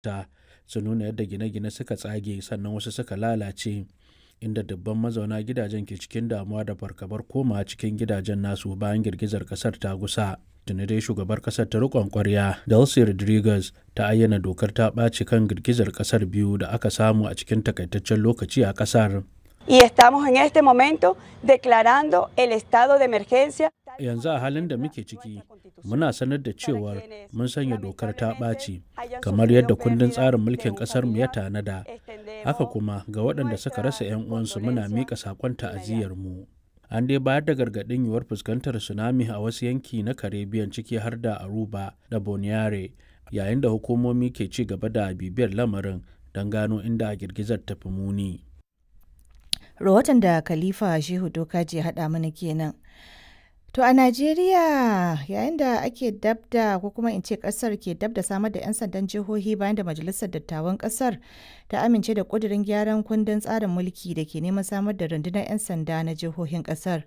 ta sun nuna yadda gine-gine suka tsage sannan wasu suka lalace inda dubban mazauna gidajen ke cikin damuwa da fargabar koma cikin gidajen nasu bayan girgizar kasar ta gusa tuni dai shugabar kasar ta rikon kwarya delcy rodriguez ta ayyana dokar ta ɓaci kan girgizar kasar biyu da aka samu a cikin takaitaccen lokaci a kasar Y estamos en este momento declarando el estado de emergencia. yanzu a halin da muke ciki muna sanar da cewar mun sanya dokar ta ɓaci kamar yadda kundin tsarin mulkin ƙasarmu ya tanada haka kuma ga waɗanda suka rasa 'yan uwansu muna miƙa saƙon ta'aziyyarmu an dai bayar da gargaɗin yiwuwar fuskantar tsunami a wasu yanki na caribbean ciki har da aruba da boniare yayin da hukumomi ke ci gaba da bibiyar lamarin don gano inda girgizar ta fi muni rahoton da khalifa shehu dokaji ya haɗa mana kenan To a Najeriya yayin da ake dabda ko kuma in ce kasar ke dabda samar da 'yan sandan jihohi bayan da Majalisar Dattawan kasar ta amince da kudirin gyaran kundin tsarin mulki da ke neman samar da rundunar 'yan sanda na jihohin kasar.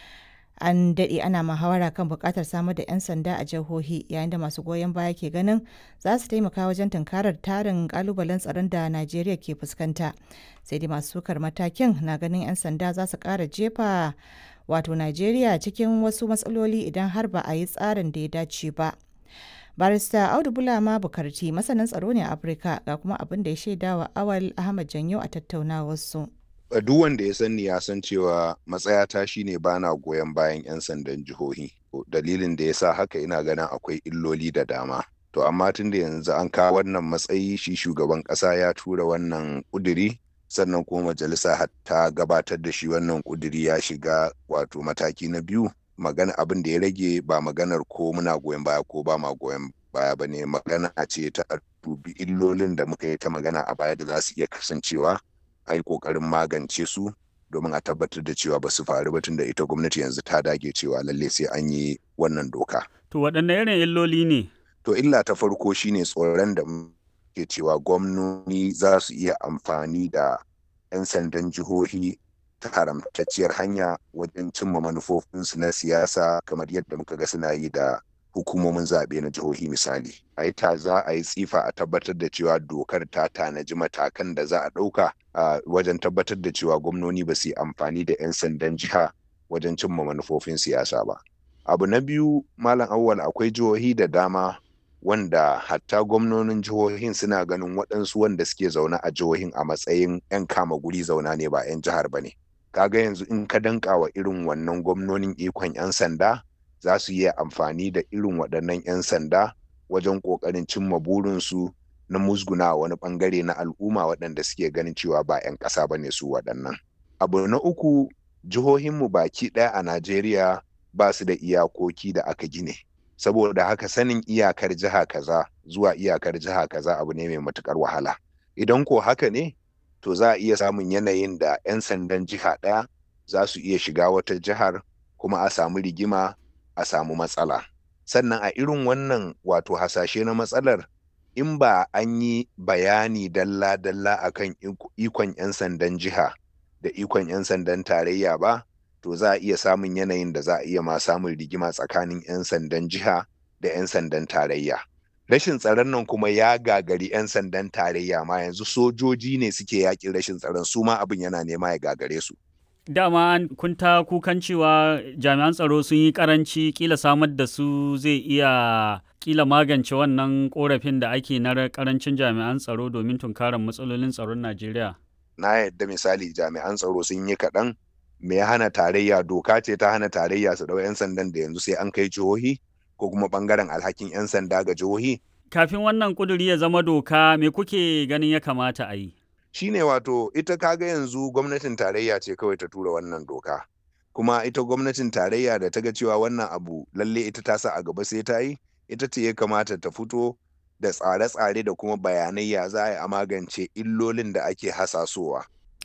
An daɗe ana muhawara kan buƙatar samar da 'yan sanda a jihohi yayin da masu goyon baya ke ganin za su taimaka wajen tunkarar tarin ƙalubalen tsaron da Najeriya ke fuskanta. Sai dai masu sukar matakin na ganin 'yan sanda za su ƙara jefa wato Najeriya cikin wasu matsaloli idan har ba a yi tsarin da ya dace ba. Barista Audu Bulama Bukarti masanin tsaro ne a Afirka ga kuma abin da ya shaida wa Awal Ahmad Janyo a tattaunawarsu. Duk wanda ya sani ya san cewa matsayata shine bana goyon bayan 'yan sandan jihohi. Dalilin da ya sa haka ina ganin akwai illoli da dama. To amma tun da yanzu an kawo wannan matsayi shi shugaban ƙasa ya tura wannan ƙuduri sannan kuma majalisa ta gabatar da shi wannan kuduri ya shiga wato mataki na biyu magana abin da ya rage ba maganar ko muna goyon baya ko ba ma goyon baya ba ne magana ce ta dubi illolin da muka yi ta magana a baya da za su iya kasancewa a yi kokarin magance su domin a tabbatar da cewa ba su faru ba tunda ita gwamnati yanzu ta dage cewa lalle sai an yi wannan doka. To waɗanne irin illoli ne? To illa ta farko shine tsoron da ke cewa gwamnoni za su iya amfani da 'yan sandan jihohi ta haramtacciyar hanya wajen cimma manufofinsu na siyasa kamar yadda muka ga suna yi da hukumomin zaɓe na jihohi misali. A yi ta za a yi tsifa a tabbatar da cewa dokar ta tanaji matakan da za a ɗauka a wajen tabbatar da cewa gwamnoni ba su yi amfani da 'yan sandan jiha wajen cimma manufofin siyasa ba. Abu na biyu Malam Awwal akwai jihohi da dama wanda hatta gwamnonin jihohin suna ganin waɗansu wanda suke zaune a jihohin a matsayin 'yan kama guri zauna ne ba 'yan jihar ba ne kaga yanzu in ka danka wa irin wannan gwamnonin ikon 'yan sanda za su yi amfani da irin waɗannan 'yan sanda wajen ƙoƙarin cimma burinsu na musguna wani ɓangare na al'umma waɗanda suke ganin cewa ba 'yan ƙasa ba ne su waɗannan abu na uku jihohinmu baki ɗaya a najeriya ba su da iyakoki da aka gine saboda haka sanin iyakar jiha kaza zuwa iyakar jiha kaza abu ne mai matukar wahala idan ko haka ne to za a iya samun yanayin da 'yan sandan jiha ɗaya za su iya shiga wata jihar kuma a samu rigima a samu matsala sannan a irin wannan wato hasashe na matsalar in ba an yi bayani dalla-dalla akan ikon 'yan sandan jiha da ikon 'yan sandan tarayya ba to za a iya samun yanayin da za a iya ma samun rigima tsakanin 'yan sandan jiha da 'yan sandan tarayya. Rashin tsaron nan kuma ya gagari 'yan sandan tarayya ma yanzu sojoji ne suke yakin rashin tsaron su ma abin yana nema ya gagare su. Dama kun ta kukan cewa jami'an tsaro sun yi karanci kila samar da su zai iya kila magance wannan korafin da ake na karancin jami'an tsaro domin tunkarar matsalolin tsaron Najeriya. Na yadda misali jami'an tsaro sun yi kaɗan me ya hana tarayya doka ce ta hana tarayya su ɗau 'yan sandan da yanzu sai an kai jihohi ko kuma ɓangaren alhakin 'yan sanda ga jihohi. Kafin wannan kuduri ya zama doka me kuke ganin ya kamata a yi? Shine wato ita kaga yanzu gwamnatin tarayya ce kawai ta tura wannan doka. Kuma ita gwamnatin tarayya da ta ga cewa wannan abu lalle ita ta sa a gaba sai ta yi, ita ce ya kamata ta fito da tsare-tsare da kuma bayanai ya za a yi a magance illolin da ake hasasowa.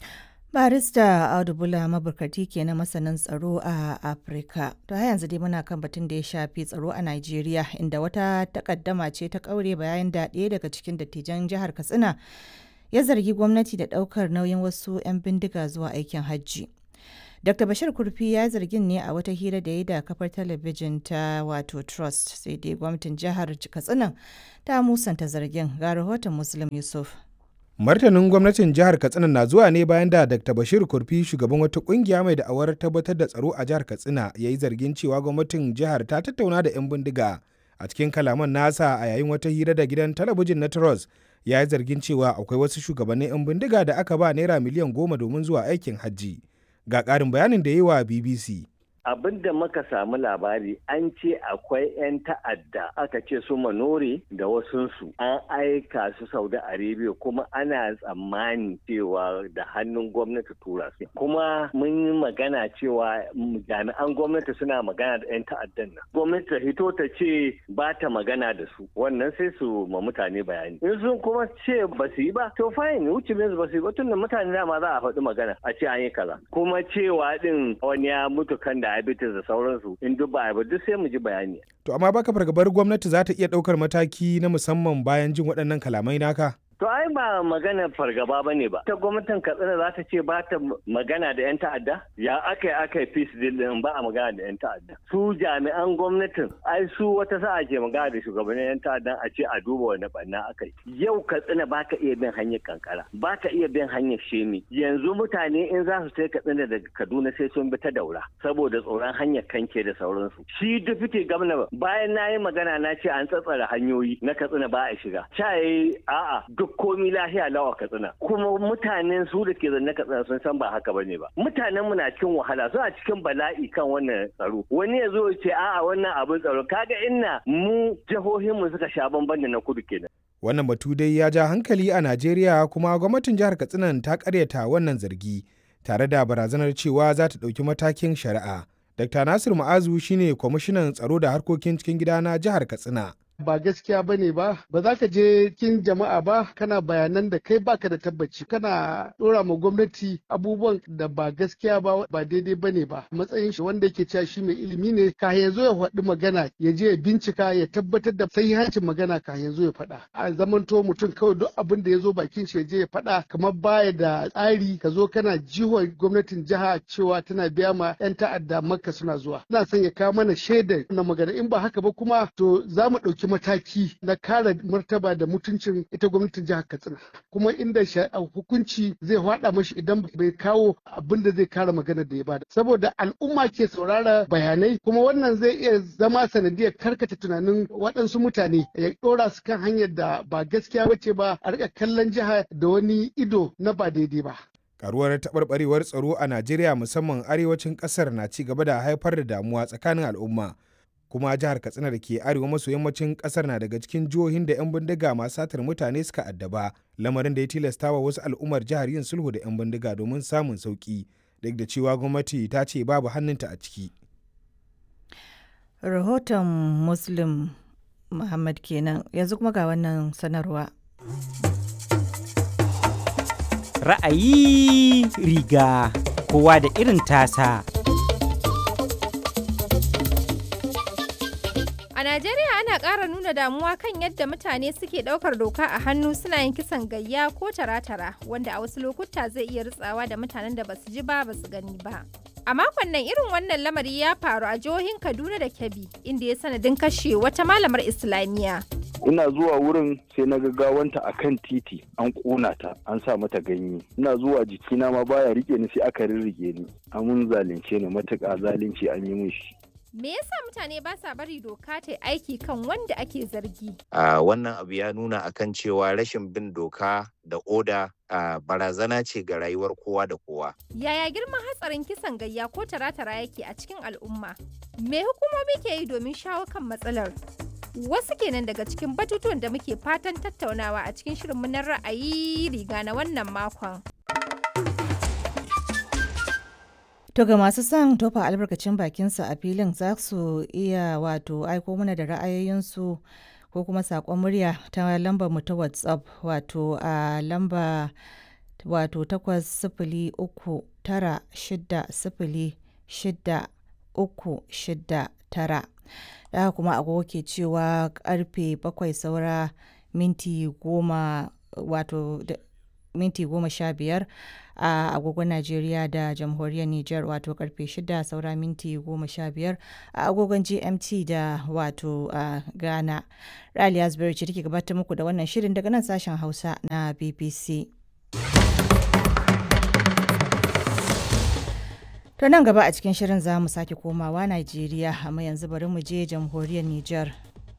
barista audu bula maburkati ke na masanin tsaro a afirka to har yanzu dai muna kan batun da ya shafi tsaro a nigeria inda wata takaddama ce ta kaure bayan da ɗaya daga cikin dattijan jihar katsina ya zargi gwamnati da ɗaukar nauyin wasu 'yan bindiga zuwa aikin hajji Dr. Bashir Kurfi ya zargin ne a wata hira da ya da kafar talabijin ta wato Trust sai dai gwamnatin jihar Katsina ta musanta zargin ga rahoton Muslim Yusuf. Martanin gwamnatin jihar Katsina na zuwa ne bayan da Dr. Bashir Kurfi shugaban wata kungiya mai da'awar tabbatar da tsaro a jihar Katsina ya yi zargin cewa gwamnatin jihar ta tattauna da 'yan bindiga a cikin kalaman nasa a yayin wata hira da gidan talabijin na Trust ya yi zargin cewa akwai wasu shugabannin 'yan bindiga da aka ba naira miliyan goma domin zuwa aikin hajji. Ga ƙarin bayanin da yi wa BBC. abin da muka samu labari an ce akwai 'yan ta'adda aka ce su manore da wasunsu an aika su saudi arabia kuma ana tsammani cewa da hannun gwamnati tura su kuma mun yi magana cewa jami'an gwamnati suna magana da 'yan ta'addan nan gwamnati ta hito ta ce ba ta magana da su wannan sai su ma mutane bayani in sun kuma ce ba su yi ba to fine wuce ba su yi ba tun da mutane dama za a faɗi magana a ce an yi kaza kuma cewa din wani ya mutu kan da diabetes da sauransu in duk ba ba duk sai mu ji bayani. To amma baka fargabar gwamnati za ta iya ɗaukar mataki na musamman bayan jin waɗannan kalamai naka? To ai ba magana fargaba ba ne ba. Ta gwamnatin Katsina za ta ce ba ta magana da 'yan ta'adda? Ya aka yi aka yi peace deal din ba a magana da 'yan ta'adda. Su jami'an gwamnatin ai su wata sa'a ke magana da shugabannin 'yan ta'addan a ce a duba wani ɓanna aka yi. Yau Katsina ba ka iya bin hanyar kankara, ba ka iya bin hanyar shemi. Yanzu mutane in za su sai Katsina daga Kaduna sai sun bi ta daura saboda tsoron hanyar kanke da sauransu. Shi dufite gwamna bayan na yi magana na ce an tsatsara hanyoyi na Katsina ba a shiga. Ca a'a duk komi lahiya lawa katsina kuma mutanen su da ke zanne katsina sun san ba haka bane ba mutanen mu na cikin wahala suna cikin bala'i kan wannan tsaro wani ya zo ce a'a wannan abin tsaro kaga inna mu jihohin mu suka sha bamban da na kudu kenan wannan batu dai ya ja hankali a Najeriya kuma gwamnatin jihar Katsina ta karyata wannan zargi tare da barazanar cewa za ta ɗauki matakin shari'a. Dr. Nasir Ma'azu shine kwamishinan tsaro da harkokin cikin gida na jihar Katsina. ba gaskiya ba ne ba ba za ka je kin jama'a ba kana bayanan da kai baka da tabbaci kana dora ma gwamnati abubuwan da ba gaskiya ba ba daidai ba ne ba matsayin shi wanda yake cewa shi mai ilimi ne ka ya zo ya faɗi magana ya je ya bincika ya tabbatar da sahihancin magana ka ya zo ya faɗa a zamanto mutum kawai duk abin da ya zo bakin shi ya je ya faɗa kamar baya da tsari ka zo kana jiwa gwamnatin jiha cewa tana biya ma 'yan ta'adda makka suna zuwa ina son ya kawo mana shaida na magana in ba haka ba kuma to za mu ɗauki mataki na kare martaba da mutuncin ita gwamnatin jihar katsina kuma inda hukunci zai hada mashi idan bai kawo abin da zai kare maganar da ya bada saboda al'umma ke saurara bayanai kuma wannan zai iya zama sanadiyar karkata tunanin waɗansu mutane ya ɗora su kan hanyar da ba gaskiya bace ba a rika kallon jiha da wani ido na ba daidai ba karuwar taɓarɓarewar tsaro a najeriya musamman arewacin ƙasar na ci gaba da haifar da damuwa tsakanin al'umma kuma jihar katsina da ke arewa maso yammacin kasar na daga cikin jihohin da 'yan bindiga masu satar mutane suka addaba lamarin da ya tilasta wa wasu al'ummar jihar yin sulhu da 'yan bindiga domin samun sauki duk da cewa gwamnati ta ce babu hannunta a ciki rahoton muslim muhammad kenan yanzu kuma ga wannan sanarwa ra'ayi riga kowa da irin tasa A Najeriya ana ƙara nuna damuwa kan yadda mutane suke ɗaukar doka a hannu suna yin kisan gayya ko tara-tara wanda a wasu lokuta zai iya ritsawa da mutanen da basu ji ba basu gani ba. A makon nan irin wannan lamari ya faru a jihohin Kaduna da Kebbi inda ya sanadin kashe wata malamar Islamiyya. ina zuwa wurin sai na gaggawanta a kan titi an ƙona ta an sa mata ganye ina zuwa jikina ma baya rike ni sai aka rirrige ni amun zalunce ni matuƙa zalunci an yi min shi Me yasa mutane ba sa bari doka ta aiki kan wanda ake zargi? Uh, wannan abu ya nuna akan cewa rashin bin doka da oda uh, barazana ce ga rayuwar kowa da kowa. Yaya girman hatsarin kisan gayya ko tara-tara yake a cikin al'umma? Me hukumomi ke yi domin shawo kan matsalar? Wasu kenan daga cikin batutuwan da muke fatan tattaunawa a cikin shirinmu na ra'ayi riga na wannan makon. To ga masu son tofa albarkacin bakinsa a filin za su iya wato aiko mana da ra'ayoyinsu ko kuma saƙon murya ta lambar mu ta WhatsApp wato a lamba wato takwas sifili uku tara shida sifili shida uku shida tara. Da kuma agogo ke cewa karfe bakwai saura minti goma wato minti goma sha biyar a agogon Najeriya da jamhuriyar Nijar wato karfe shida saura minti goma sha biyar a agogon GMT da wato a Ghana. Raliya Zubairu ce take gabatar muku da wannan shirin daga nan sashen Hausa na BBC. To nan gaba a cikin shirin za mu sake komawa Najeriya amma yanzu bari mu je jamhuriyar Nijar.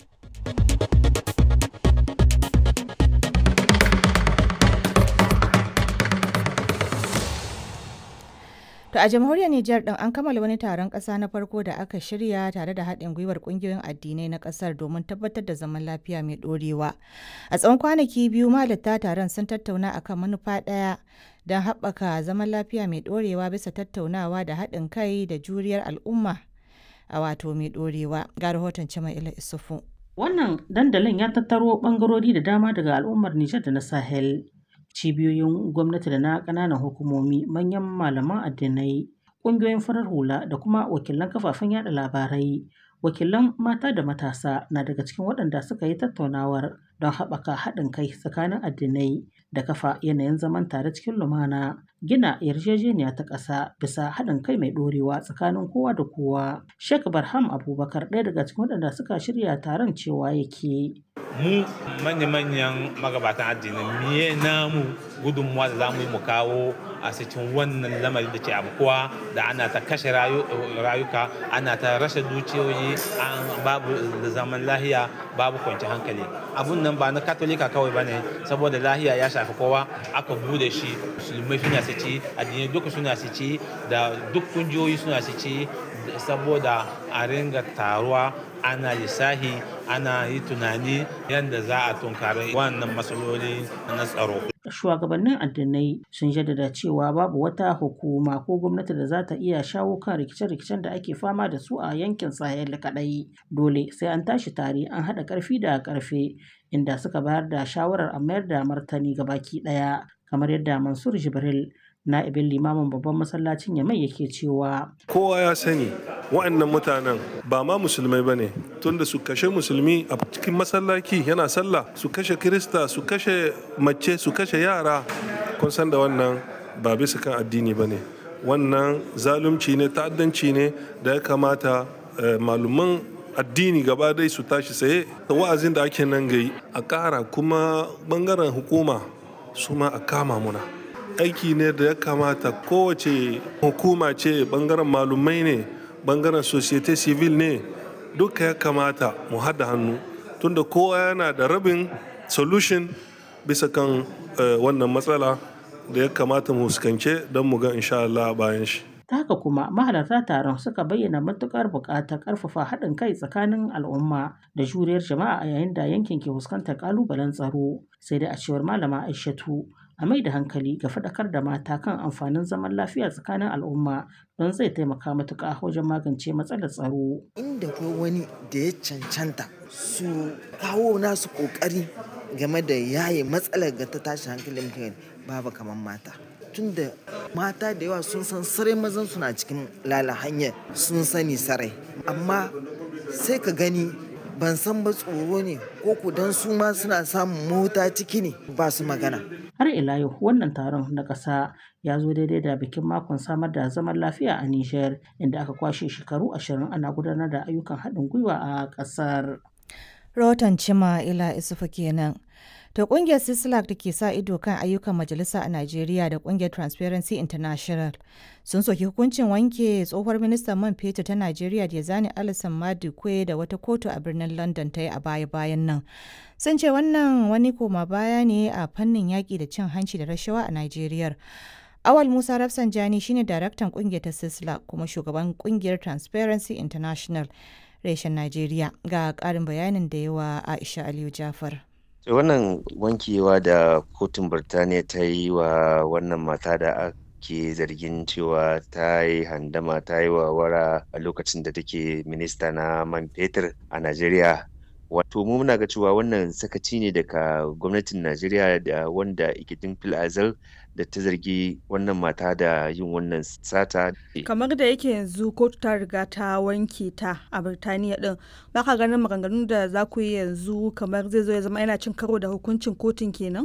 To a jamhuriyar Nijar din an kammala wani taron ƙasa na farko da aka shirya tare da haɗin gwiwar ƙungiyoyin addinai na ƙasar domin tabbatar da zaman lafiya mai ɗorewa. A tsawon kwanaki biyu malatta taron sun tattauna akan manufa ɗaya don haɓaka zaman lafiya mai ɗorewa bisa tattaunawa da haɗin kai da juriyar al'umma a wato mai ɗorewa. Ga rahoton Ila Isufu. Wannan dandalin ya tattaro ɓangarori da dama daga al'ummar Nijar da na Sahel. cibiyoyin gwamnati da na ƙananan hukumomi manyan malaman addinai ƙungiyoyin farar hula da kuma wakilan kafafen yada labarai wakilan mata da matasa na daga cikin waɗanda suka yi tattaunawar don haɓaka haɗin kai tsakanin addinai da kafa yanayin zaman tare cikin lumana gina yarjejeniya ta ƙasa bisa haɗin kai mai ɗorewa tsakanin kowa da kowa Sheikh Barham Abubakar ɗaya daga cikin waɗanda suka shirya taron cewa yake mu manya-manyan magabatan addini miye namu gudunmuwa da za mu yi mu kawo a cikin wannan lamari da ke abubuwa da ana ta kashe rayuka ana ta rashe dukiyoyi babu zaman lahiya babu kwanci hankali abun nan ba na katolika kawai ba ne saboda lahiya ya shafi kowa aka bude shi musulmai suna su ci addinai duka suna su ci da duk kungiyoyi suna su ci saboda a ringa taruwa ana lissahi ana yi tunani yadda za a tunkari wannan matsaloli na tsaro. Shugabannin addinai sun jaddada cewa babu wata hukuma ko gwamnati da za ta iya shawo kan rikice-rikicen da ake fama da su a yankin Sahel kaɗai. Dole sai an tashi tare an haɗa ƙarfi da ƙarfe inda suka bayar da shawarar a mayar da martani ga baki ɗaya kamar yadda Mansur Jibril na'ibin limamin babban masallacin yamai yake cewa kowa ya sani wa'annan mutanen ba ma musulmai ba ne tunda su kashe musulmi a cikin masallaci yana sallah su kashe kirista su kashe mace su kashe yara kun san da wannan ba bisa kan addini ba ne wannan zalunci ne ta'addanci ne da ya kamata maluman addini gaba dai su tashi saye da wa'azin da ake nan gai a ƙara kuma bangaren hukuma su ma a kama muna aiki ne da ya kamata kowace hukuma ce bangaren malumai ne bangaren societe civil ne duka ya kamata mu haɗa hannu tunda kowa yana da rabin solution bisa kan wannan matsala da ya kamata mu fuskance don mu ga insha Allah bayan shi. ta haka kuma mahalarta taron suka bayyana matukar buƙatar ƙarfafa haɗin kai tsakanin al'umma da juriyar jama'a a yayin da yankin ke fuskantar ƙalubalen tsaro sai dai a cewar malama aishatu a mai da hankali ga faɗakar da mata kan amfanin zaman lafiya tsakanin al'umma don zai taimaka matuƙa wajen magance matsalar tsaro. Inda ko wani da ya cancanta su kawo nasu ƙoƙari game da yaye matsalar ga ta tashi hankalin mutane babu kamar mata. Tunda mata da yawa sun san sarai mazan suna cikin lala hanyar sun sani sarai amma sai ka gani ban san ba tsoro ne ko ku dan su ma suna samun mota ciki ne ba su magana. Har ila yau wannan taron na ƙasa ya zo daidai da bikin makon samar da zaman lafiya a Nijar inda aka kwashe shekaru ashirin ana gudanar da ayyukan haɗin gwiwa a ƙasar. Rahoton Cima Ila Isufu kenan. To kungiyar Sislak da ke sa ido kan ayyukan majalisa a Najeriya da kungiyar Transparency International sun soki hukuncin wanke tsohuwar ministan man fetur ta Najeriya da zani Alison Madukwe da wata kotu a birnin London ta yi a baya-bayan nan. Sun ce wannan wani koma baya ne a fannin yaƙi da cin hanci da rashawa a Najeriya. Awal Musa Rafsanjani shine daraktan kungiyar ta Sislak kuma shugaban kungiyar Transparency International reshen Najeriya ga ƙarin bayanin da yawa Aisha Aliyu Jafar. wannan wankewa da kotun birtaniya ta yi wa wannan mata da ake zargin cewa ta yi handama ta yi wara a lokacin da take minista na man fetur a najeriya wato mu muna ga cewa wannan sakaci ne daga gwamnatin najeriya da wanda ikitin fil azal da ta zargi wannan mata da yin wannan sata kamar da yake yanzu kotu ta riga ta wanke ta a birtaniya din baka ganin maganganun da za ku yi yanzu kamar zai zo ya zama yana cin karo da hukuncin kotun kenan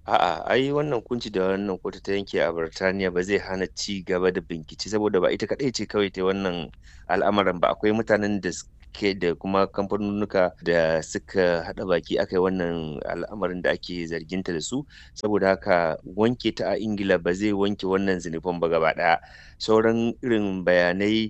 A'a, ai wannan hukunci da wannan kotu ta yanke a Birtaniya ba zai hana ci gaba da bincike saboda ba ita kaɗai ce kawai ta wannan al'amarin ba akwai mutanen da suke da kuma kamfanunnuka da suka haɗa baki aka yi wannan al'amarin da ake zarginta da su saboda haka wanke ta a Ingila ba zai wanke wannan zinufin ba gaba ɗaya sauran irin bayanai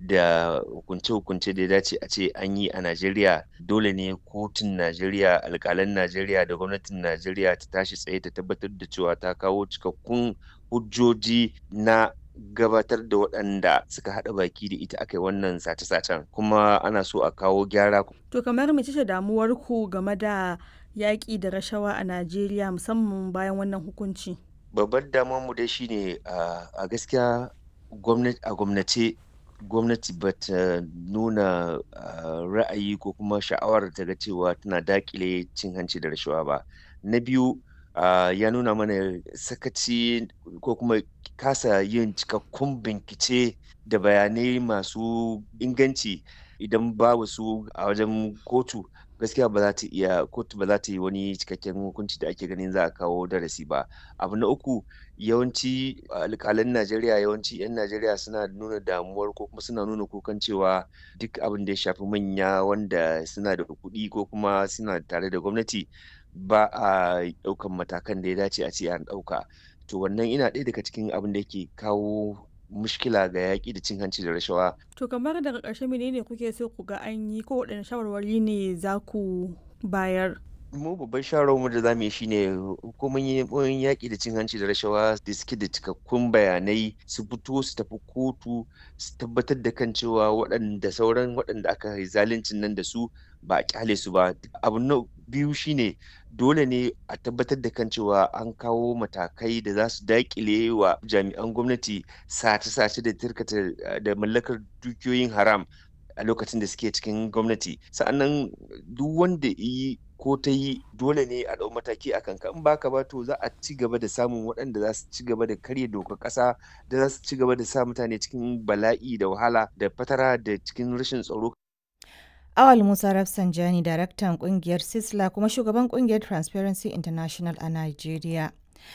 da hukunce-hukunce da ya dace a ce an yi a Najeriya dole ne kotun Najeriya alƙalan Najeriya da gwamnatin Najeriya ta tashi tsaye ta tabbatar da cewa ta kawo cikakkun hujjoji na gabatar da waɗanda suka haɗa baki da ita aka yi wannan sace-sacen kuma ana so a kawo gyara. To kamar mece ce damuwar ku game da yaƙi da rashawa a Najeriya musamman bayan wannan hukunci? Babbar damuwar mu dai shine a gaskiya gwamnati a gwamnace gwamnati ba ta nuna ra'ayi ko kuma sha'awar ta ga cewa tana dakile cin hanci da rashawa ba na biyu ya nuna mana sakaci ko kuma kasa yin cikakkun bincike da bayanai masu inganci idan babu su a wajen kotu gaskiya ba za ta iya kotu ba za ta yi wani cikakken hukunci da ake ganin za a kawo darasi ba abu na uku yawanci alƙalan najeriya yawanci 'yan najeriya suna nuna damuwar ko kuma suna nuna kukan cewa duk abin da ya shafi manya wanda suna da kuɗi ko kuma suna tare da gwamnati ba a ɗaukan matakan da ya dace a ce an ɗauka to wannan ina ɗaya daga cikin abin da yake kawo mushkila ga yaƙi da cin hanci da rashawa. To kamar daga ƙarshe menene kuke so ku ga an yi ko waɗanne shawarwari ne za ku bayar? mu babban shawarwarmu da za mu yi shine hukumomin yaƙi da cin hanci da rashawa da suke da cikakkun bayanai su fito su tafi kotu su tabbatar da kan cewa waɗanda sauran waɗanda aka yi zaluncin nan da su ba a kyale su ba abu na biyu shine dole ne a tabbatar da kan cewa an kawo matakai da za su daƙile wa jami'an gwamnati sace-sace da tirkata da mallakar dukiyoyin haram a lokacin da suke cikin gwamnati sa'annan duk wanda yi ko ta yi dole ne a ɗau mataki a kanka in baka ba to za a ci gaba da samun waɗanda za su ci gaba da karya dokar ƙasa da za su ci gaba da sa mutane cikin bala'i da wahala da fatara da cikin rashin tsaro Awal Musa Rafsanjani, daraktan kungiyar Sisla kuma shugaban kungiyar Transparency International a Najeriya.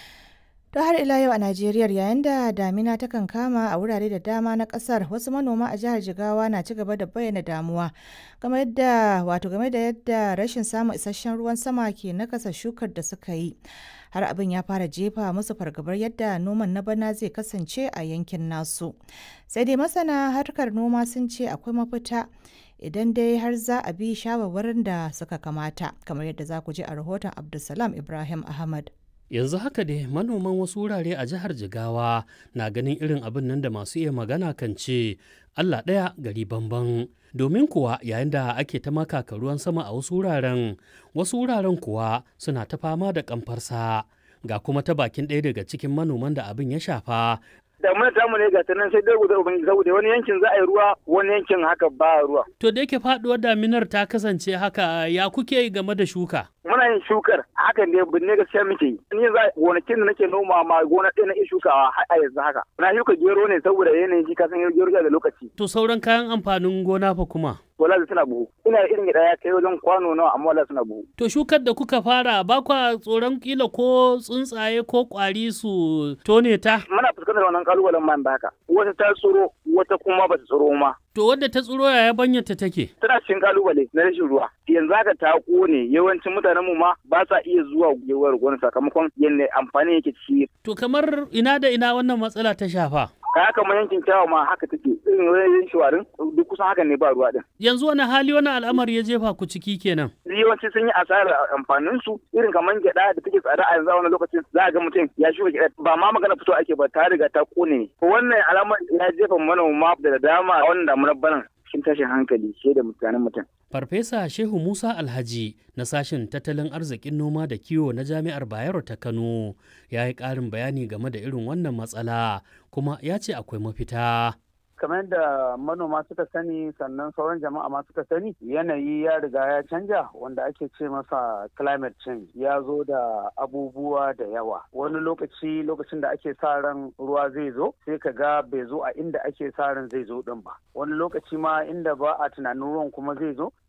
To har ila yau a Najeriya yayin da damina ta kan kama a wurare da dama na kasar wasu manoma a jihar Jigawa na ci gaba da bayyana damuwa game da wato game da yadda rashin samun isasshen ruwan sama ke nakasa shukar da suka yi. Har abin ya fara jefa musu fargabar yadda noman na bana zai kasance a yankin nasu. Sai dai masana harkar noma sun ce akwai mafita idan dai har za a bi shawarwarin da suka kamata kamar yadda za ku ji a rahoton Abdulsalam Ibrahim Ahmad. yanzu haka dai manoman wasu wurare a jihar jigawa na ganin irin abin nan da masu iya magana kan ce allah ɗaya gari bamban domin kuwa yayin da ake ta makaka ruwan sama a wasu wuraren wasu wuraren kuwa suna ta fama da kamfarsa ga kuma ta bakin ɗaya daga cikin manoman da abin ya shafa damunar tamu ne ga ta nan sai dai guda ubangiji saboda wani yankin za a yi ruwa wani yankin haka ba ruwa. To da yake faduwar daminar ta kasance haka ya kuke game da shuka? Muna yin shukar hakan ne binne gaskiya muke yi. Ni za gonakin da nake noma ma gona ɗaya na iya shukawa har a yanzu haka. Na shuka gero ne saboda yanayin shi kasan gero da lokaci. To sauran kayan amfanin gona fa kuma? wala suna buhu ina da irin gida ya kai wajen kwano nawa amma wala suna buhu to shukar da kuka fara ba kwa tsoron kila ko tsuntsaye ko kwari su tone ta muna fuskantar wannan kalubalen man da haka wata ta tsoro wata kuma ba ta tsoro ma to wadda ta tsoro yaya banyarta take tana cikin kalubale na rashin ruwa yanzu haka ta kone yawancin mutanen mu ma ba sa iya zuwa gewar gona sakamakon yadda amfani yake ci to kamar ina da ina wannan matsala ta shafa kaya kamar yankin kyawa ma haka take irin wajen shawarin duk kusan hakan ne ba ruwa din yanzu wani hali wani al'amari ya jefa ku ciki kenan yawanci sun yi asarar amfanin su irin kamar gyada da take tsada a yanzu a wani lokacin za a ga mutum ya shuka gyada ba ma magana fito ake ba ta riga ta kone ne wannan alamar ya jefa manoma da dama a wannan damunar banan cikin tashin hankali ke da mutanen mutum Farfesa Shehu Musa Alhaji na sashen tattalin arzikin noma da kiwo na Jami'ar Bayero ta Kano ya yi ƙarin bayani game da irin wannan matsala kuma ya ce akwai mafita. kamar yadda manoma suka sani sannan sauran jama'a ma suka sani yanayi ya riga ya canja wanda ake ce masa climate change ya zo da abubuwa da yawa wani lokaci lokacin da ake sa ran ruwa zai zo sai ka ga bai zo a inda ake sa ran zai zo din ba wani lokaci ma inda ba a tunanin ruwan kuma zai zo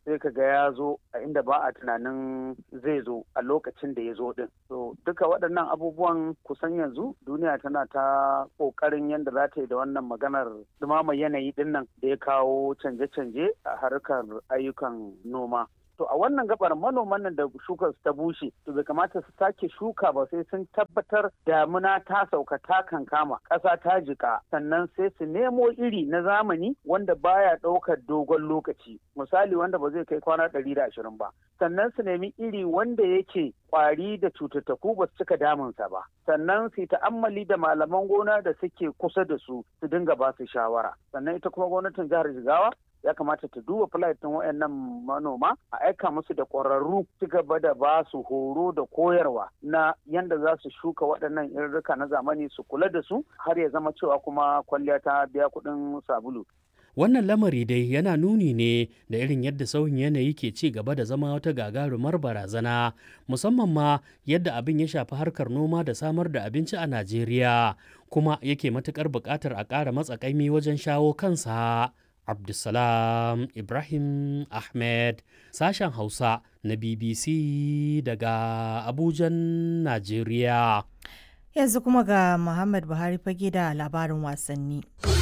sai ka ga ya zo a inda ba a tunanin zai zo a lokacin da ya zo din so duka waɗannan abubuwan kusan yanzu duniya tana ta ƙoƙarin yadda za ta yi da wannan maganar dumama yanayi din nan da ya kawo canje-canje a harkar ayyukan noma to a wannan gabar manoman nan da shukar ta bushe to bai kamata su sake shuka ba sai sun tabbatar damuna ta sauka ta kankama ƙasa ta jika sannan sai su nemo iri na zamani wanda baya ɗaukar dogon lokaci misali wanda ba zai kai kwana ɗari da ashirin ba sannan su nemi iri wanda yake kwari da cututtuku ba su cika damunsa ba sannan su ta'ammali da malaman gona da suke kusa da su su dinga ba su shawara sannan ita kuma gwamnatin jihar jigawa ya kamata ta duba flight ɗin wayannan manoma a aika musu da ƙwararru ci gaba da ba su horo da koyarwa na yanda za su shuka waɗannan irrika na zamani su kula da su har ya zama cewa kuma kwalliya ta biya kuɗin sabulu. Wannan lamari dai yana nuni ne da irin yadda sauyin yanayi ke ci gaba da zama wata gagarumar barazana musamman ma yadda abin ya shafi harkar noma da samar da abinci a Najeriya kuma yake matukar buƙatar a ƙara matsakaimi wajen shawo kansa. Abdulsalam Ibrahim Ahmed sashen Hausa na BBC daga Abujan, Najeriya. Yanzu kuma ga Muhammad Buhari fage da labarin wasanni.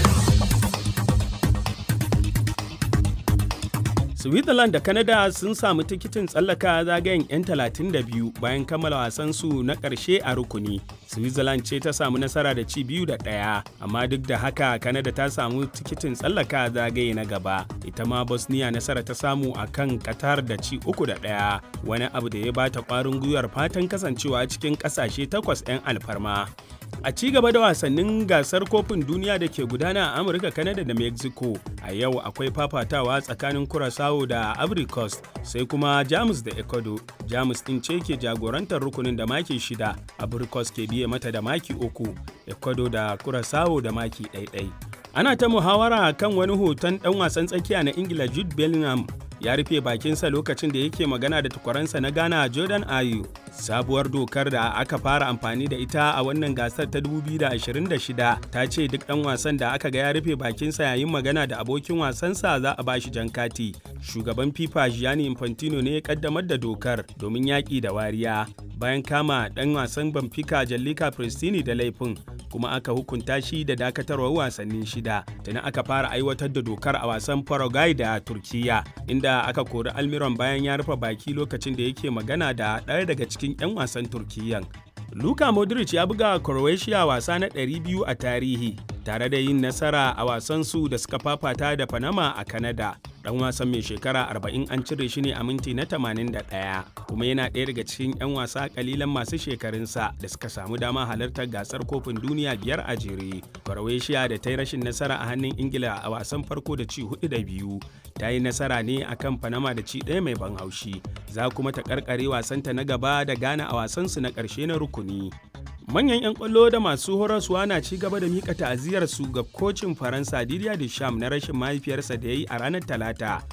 Switzerland da Canada sun samu tikitin tsallaka zagayen 'yan 32 bayan kammala wasansu na ƙarshe a rukuni. Switzerland ce ta samu nasara da ci biyu da ɗaya, amma duk da haka Canada ta samu tikitin tsallaka zagaye na gaba. Ita ma Bosnia nasara ta samu a kan Qatar da ci uku da ɗaya, wani abu da ya bata ƙwarin gwiwar fatan kasancewa cikin ƙasashe takwas 'yan alfarma. A ci gaba da wasannin gasar kofin duniya da ke gudana a Amurka, Canada da Mexico, a yau akwai fafatawa tsakanin Curaçao da Ivory Coast, sai kuma Jamus da Ecuador. Jamus ɗin ce ke jagorantar rukunin da maki shida, Ivory Coast ke biye mata da maki uku, Ecuador da Curaçao da maki ɗaiɗai. Ana ta muhawara kan wani hoton ɗan wasan tsakiya na Ingila Jude Bellingham ya rufe bakinsa lokacin da yake magana da tukwaransa na Ghana Jordan Ayew. Sabuwar dokar da aka fara amfani da ita a wannan gasar ta 2026 ta ce duk ɗan wasan da aka ga ya rufe bakinsa yayin magana da abokin wasansa za a bashi jan kati. Shugaban FIFA Gianni Infantino ne ya kaddamar da dokar domin yaƙi da wariya bayan kama ɗan wasan Benfica Jallika Pristini da laifin kuma aka hukunta shi da dakatarwar wasanni shida. Tana aka fara aiwatar da dokar a wasan Paraguay da Turkiya inda aka kori Almiron bayan ya rufe baki lokacin da yake magana da ɗaya daga cikin 'yan wasan Turkiyyan. Luka Modric ya buga Croatia wasa na 200 a tarihi tare da yin nasara a wasansu da suka fafata da Panama a Canada. Dan wasan mai shekara 40 an cire shi ne a minti na 81 kuma yana ɗaya daga cikin 'yan wasa kalilan masu shekarunsa da suka samu dama halartar gasar kofin duniya biyar a jere. Croatia da ta yi rashin nasara a hannun Ingila a wasan farko da ci hudu da biyu ta yi nasara ne akan Panama da ci ɗaya mai ban haushi. Za kuma ta karkare wasanta na gaba da Ghana a wasansu na ƙarshe na rukuni. manyan 'yan kwallo da masu horaswa na ci gaba da mika ta'aziyar su ga kocin faransa didier deschamps na rashin mahaifiyarsa da ya yi a ranar talata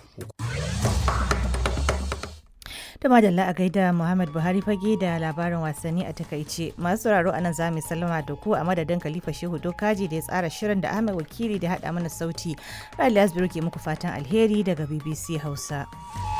da madalla a gaida muhammad buhari fage da labarin wasanni a takaice masu sauraro a nan za mu sallama da ku a madadin khalifa shehu dokaji da ya tsara shirin da ahmed wakili da haɗa mana sauti ra'ayi ke muku fatan alheri daga bbc hausa